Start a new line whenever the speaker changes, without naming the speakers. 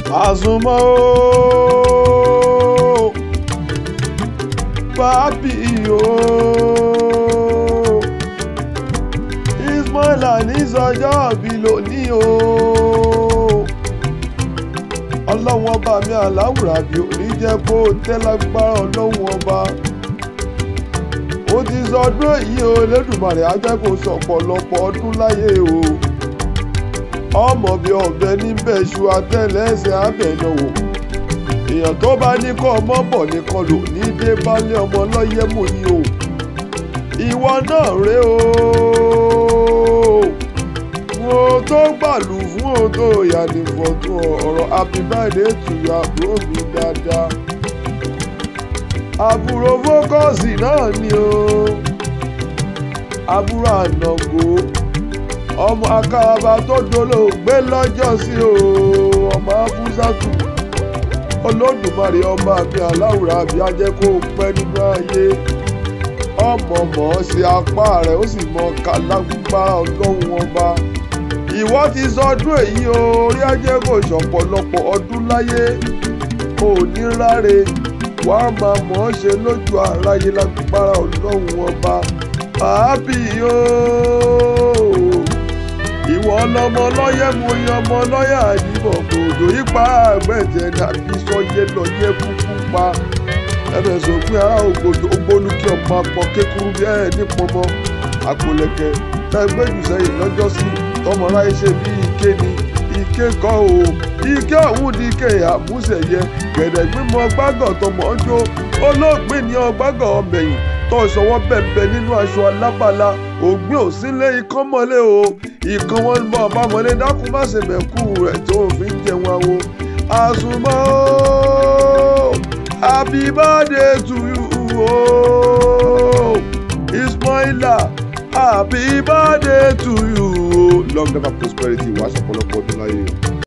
àsùnmọ́ ooo bábí ooo ismaila ní sọjọ́ òbí lónìí ooo ọlọ́run ọba mi aláwùrà bí òní jẹ́ kó o tẹ́ lágbára ọlọ́run ọba ó ti sọ ọdún èyí o lẹ́dùnmarè á jẹ́ kó sọ ọ̀pọ̀lọpọ̀ ọdún láyé o ọmọ bíi ọ̀bẹ níbẹ̀ ṣu atẹ́lẹsẹ̀ abẹ́náwó èèyàn tó bá ní kọ́ ọmọ bọ̀ nìkan lò ní dé balẹ̀ ọmọ lọ́yẹ́ mò ní o ìwọ náà rè o wo tó gbàlù fún o tó yà ní fọ́tò ọ̀rọ̀ happy birthday to you àbúrò mi dáadáa àbúrò fókọ́sì náà ni o àbúrò ànàgó ọmọ akáraba tó dolóògbé lọ́jọ́ sí o ọmọ afúsàtù olódùmarè ọba mi aláwùrà àbí ajẹ́ kó o pẹ́ nínú ayé ọmọ mọ̀ ọ́ sí apá rẹ̀ ó sì mọ kálágbára ọlọ́run ọba ìwọ ti sọdún èyí o orí ajé kò ṣọ̀pọ̀lọpọ̀ ọdún láyé ò ní ráre wàá máa mọ̀ ọ́ ṣe lójú aráyé lágbára ọlọ́run ọba àábì ooo ìwọ ọlọmọ lọ́yẹ̀ mo yan ọmọ lọ́yà àyìnbọ̀ gbòdò yípa àgbẹ̀jẹ̀ dàbí sọyẹ lọ́yẹ̀ kúkú pa ẹbẹ̀ sọ̀pin ará ògbódò ògbónú kí ọmọ apọ̀ kékeré bí ẹ̀ nípọmọ àpòlẹ̀kẹ̀ tẹ́gbẹ́ jù sẹ́yìn lọ́jọ́ sí tọmọ ráyé ṣe bí ike ni ike kọ́ o ike ọ̀hún di ike àmúṣẹ̀yẹ gẹ̀dẹ̀ gbímọ gbágọ̀ tọmọ ọjọ́ olóògbé ní ọgbágọ̀ ọmọbẹ̀yìn tó ìṣọwọ́ bẹ̀m̀bẹ̀ nínú aṣọ alábàlá ògbìn òsínlé ikán mọ́lé o ìkan wọn bọ̀ bámọ́lé dákun má ṣe mẹ́kú rẹ̀ tó fi ń jẹun awo àsùnmọ́ o happy birthday to you o ismaila happy birthday to you o long life and prosperity wàá ṣọ̀pọ̀lọpọ̀ ọdún láyé o.